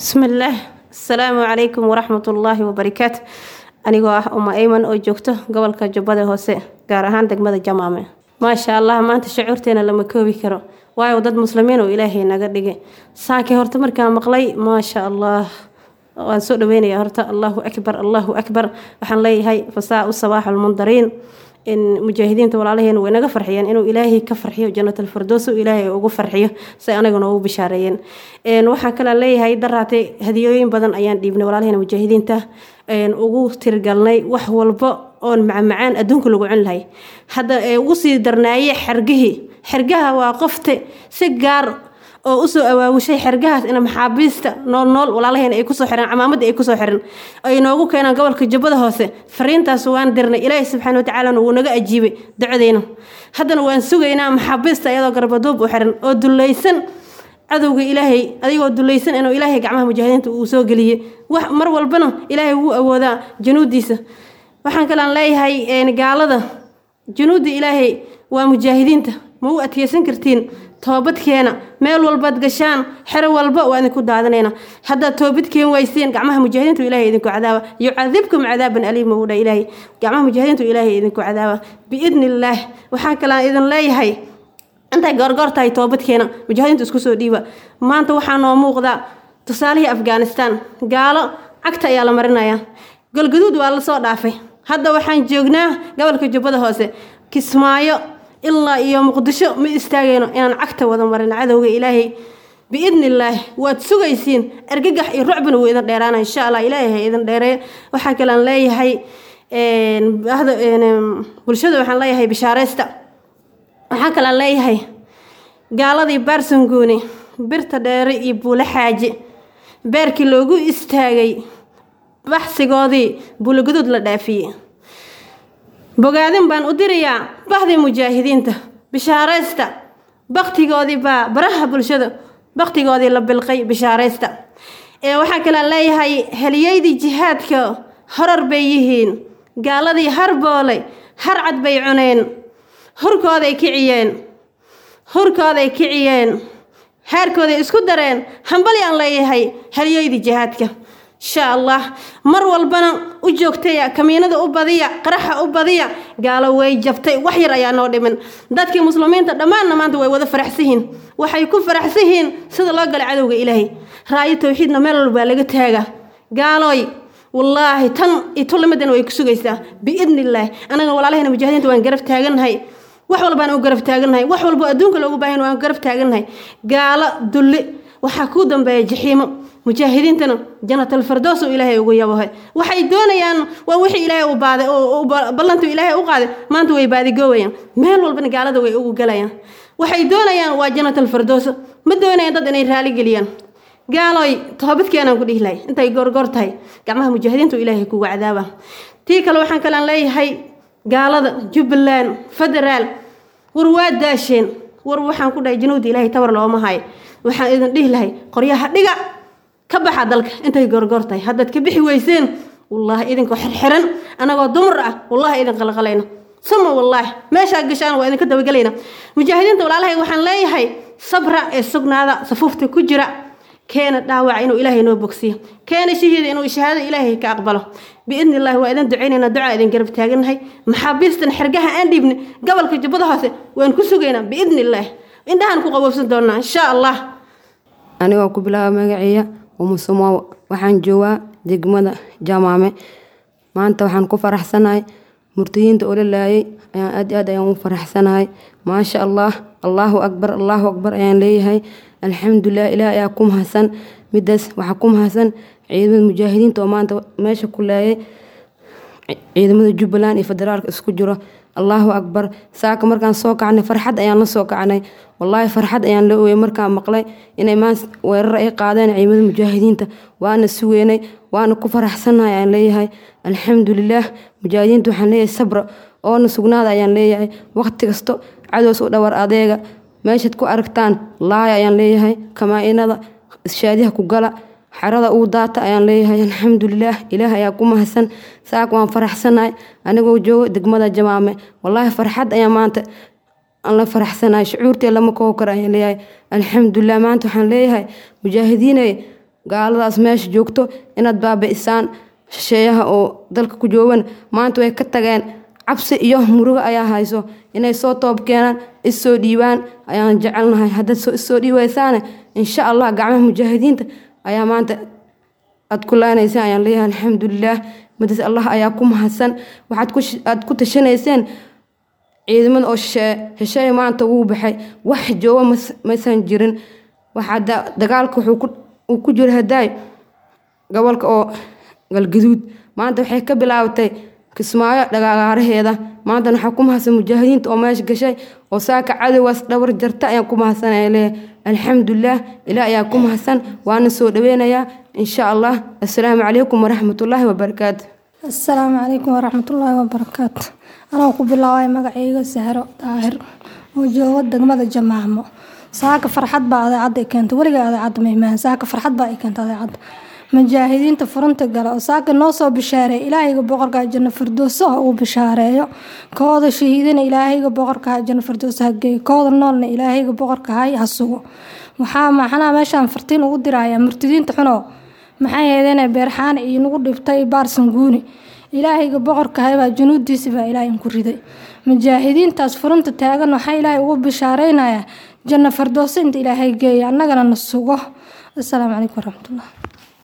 bismillaah asalaamu calaykum waraxmatullaahi wabarakaatu anigoo ah uma ayman oo joogto gobolka jubbada hoose gaar ahaan degmada jamaame maasha allah maanta shucuurteena lama koobi karo waayo dad muslimiin oo ilaahay naga dhigay saakii horta markaan maqlay maasha allah waan soo dhaweynaya horta allahu akbar allahu akbar waxaan leeyahay fasaa u sabaax almundariin in mujaahidiinta walaalaheena way naga farxiyeen inuu ilaahay ka farxiyo jannatalfardoos ilaahay ugu farxiyo say anaguna ugu bishaareeyeen waxaan kale leeyahay daraatay hadiyooyin badan ayaan dhiibnay walaalaheena mujaahidiinta ugu tirgalnay wax walba oon macmacaan adduunka lagu cun lahay hadda ugu sii darnaaye xergihii xergaha waa qofte si gaar oo usoo awaawushay xergahaas in maxaabiista nool nool walaalaheena ay kusoo xireen camaamadii ay kusoo xiran ay noogu keenaan gobolka jubbada hoose fariintaas waan dirnay ilaahi subxaana watacaalana wuu naga ajiibay ducadeyna haddana waan sugaynaa maxaabiista iyadoo garbaduub u xiran oo dulaysan cadowga ilaahay adigoo dulaysan inuu ilaahay gacmaha mujaahidiinta uu soo geliyey wax mar walbana ilaahay wuu awoodaa junuudiisa waxaan kalean leeyahay gaalada junuudda ilaahay waa mujaahidiinta ma u adkeysan kartiin toobadkeena meel walbaad gashaan xero walba waa idinku daadanayna haddaad toobadkeen waysiin gacmaha mujaahidiintu ilahay idinku cadaaba yucadibkum cadaaban aliima udha ilaahay gacmaha mujaahidiintu ilaahay idinku cadaaba biidni illaah waxaan kalaan idin leeyahay intay goorgoor tahay toobadkeena mujaahidiintu isku soo dhiiba maanta waxaa noo muuqda tusaalihii afghanistan gaalo cagta ayaa la marinaya galgaduud waa lasoo dhaafay hadda waxaan joognaa gobolka jubbada hoose kismaayo ilaa iyo muqdisho ma istaagayno inaan cagta wada marin cadowga ilaahay biidni illaah waad sugaysiin argagax iyo rucbina wuu idin dheeraana insha allah ilaahay ha idin dheereeyo waxaa kalean leeyahay bulshada waxaan leeyahay bishaaraysta waxaa kalean leeyahay gaaladii baarsanguuni birta dheere iyo buule xaaji beerkii loogu istaagay baxsigoodii buulogaduud la dhaafiyey bogaadin baan u dirayaa bahdii mujaahidiinta bishaaraysta baktigoodii baa baraha bulshada baktigoodii la bilqay bishaaraysta ee waxaa kalean leeyahay heliyaydii jihaadka horar bay yihiin gaaladii harboolay harcad bay cuneen hurkooday kiciyeen hurkooday kiciyeen haarkooday isku dareen hambalyaan leeyahay heliyaydii jihaadka insha allah mar walbana u joogtaya kamiinada u badiya qaraxa u badiya gaalo way jabtay wax yar ayaa noo dhimin dadkii muslimiinta dhammaanna maanta way wada faraxsihiin waxay ku faraxsihiin sida loo galay cadowga ilaahay raayo towxiidna meel walbaa laga taaga gaalooy wallaahi tan iyo tullimadana way ku sugaysaa biidni illaah annaga walaalahayna mujaahidiinta waan garab taagannahay wax walbaan u garab taagannahay wax walbo adduunka loogu baahan waan garab taagannahay gaalo dulli waxaa kuu dambeeya jaxiimo mujaahidiintana jannatalfardoos uu ilaahay ugu yabahay waxay doonayaan waa wixii ilaahay u baaday ballantu ilaahay u qaaday maanta way baadigoowayaan meel walbana gaalada way ugu galayaan waxay doonayaan waa jannatalfardoos ma doonayaan dad inay raali geliyaan gaalooy toobadkeenaan ku dhihi lahay intay goorgoor tahay gacmaha mujaahidiintu ilaahay kugu cadaaba tii kale waxaan kalaan leeyahay gaalada jubbaland federaal war waa daasheen war waxaan ku dhahay januudi ilaahay tabar looma hayo waxaan idin dhihi lahay qoryaha dhiga ka baxa dalka intay goorgoor tahay haddaad ka bixi weyseen wallaahi idinkoo xirxiran anagoo dumar ah wallaahi idin qalqalayna sama wallaahi meeshaa gashaan waa idinka dabagelayna mujaahidiinta walaalahay waxaan leeyahay sabra ee sugnaada safuufta ku jira keena dhaawaca inuu ilaahay noo bogsiyo keena shahiida inuu shahaado ilaahay ka aqbalo biidni illaahi waa idin ducaynayna ducaa idin garab taagannahay maxaabiistan xergaha aan dhiibni gobolka jubbada hoose waan ku sugaynaa biidni illaah indhahaan ku qaboobsan doonaa insha allah anigoo ku bilaaba magaciiya umusumow waxaan joogaa degmada jamaame maanta waxaan ku faraxsanahay murtadiinta oo la laayay ayaan aad aad ayaan u faraxsanahay maasha allah allaahu akbar allaahu akbar ayaan leeyahay alxamdulilah ilaah ayaa ku mahadsan midaas waxaa ku mahadsan ciidamada mujaahidiinta oo maanta meesha ku laayay ciidamada jubbaland iyo federaalka isku jiro allaahu akbar saaka markaan soo kacnay farxad ayaan la soo kacnay wallaahi farxad ayaan la ooyay markaan maqlay inay maanta weerar ay qaadeen ciidamada mujaahidiinta waana sugeynay waana ku faraxsanahay ayaan leeyahay alxamdulilaah mujaahidiinta waxaan leeyahay sabra oona sugnaada ayaan leeyahay waqti kasto cadows u dhawar adeega meeshaad ku aragtaan laaya ayaan leeyahay kamaa-inada shaadiha ku gala xerada uu daata ayaan leeyahay alxamdulilaah ilaah ayaa ku mahadsan saak waan faraxsanahay anigoo joogo degmada jamaame wallaahi farxad ayaa maanta aan la faraxsanahay shucuurtee lama koo karo ayaan leeyahay alxamdulilah maanta waxaan leeyahay mujaahidiinay gaaladaas meesha joogto inaad baabi'isaan shisheeyaha oo dalka ku joogan maanta way ka tageen cabsi iyo murugo ayaa hayso inay soo toob keenaan issoo dhiibaan ayaan jecelnahay haddaad issoo dhiibaysaane insha allah gacmaha mujaahidiinta ayaa maanta aad ku laanayseen ayaan leeyahay alxamdulilaah madaas allah ayaa ku mahadsan waxaad ku tashanayseen ciidamada oo shisheeye shisheeye maanta wuu baxay wax jooga maysan jirin waxaa dagaalka uu ku jiro hadaay gobolka oo galgaduud maanta waxay ka bilaabatay kismaayo dhagaagaaraheeda maantana waxaa ku mahadsan mujaahidiinta oo meesha gashay oo saaka cadowgaas dhabar jarta ayaan ku mahadsan ayaa leeyahay alxamdulilah ilaah ayaa ku mahadsan waana soo dhaweynayaa insha allah assalaamu calaykum waraxmatullaahi wabarakaatu assalaamu calaykum waraxmatullaahi wabarakaatu anoo ku bilaabay magacayga sahro daahir oo jooga degmada jamaamo saaka farxad baa adeecadda i keentay weligaa adeecadda ma imaan saaka farxad baa i keentay adeecadda mujaahidiinta furunta gala oo saaka noo soo bishaareeya ilaahayga boqorka janno firdowso ha uu bishaareeyo kooda shahiidana ilaahayga boqorka ha janno firdowso ha geeyo kooda noolna ilaahayga boqorka hay ha sugo waxaa maxanaa meeshaan fartiin ugu dirayaa murtidiinta xunoo maxay heedeen beerxaana iyo nagu dhibtay baarsan guuni ilaahayga boqorka haybaa junuudiisa baa ilaahay inku riday mujaahidiintaas furunta taagan waxaa ilaahay ugu bishaareynayaa janno firdowso inta ilaahay geeya annagana na sugo assalaamu calaykum waraxmatullah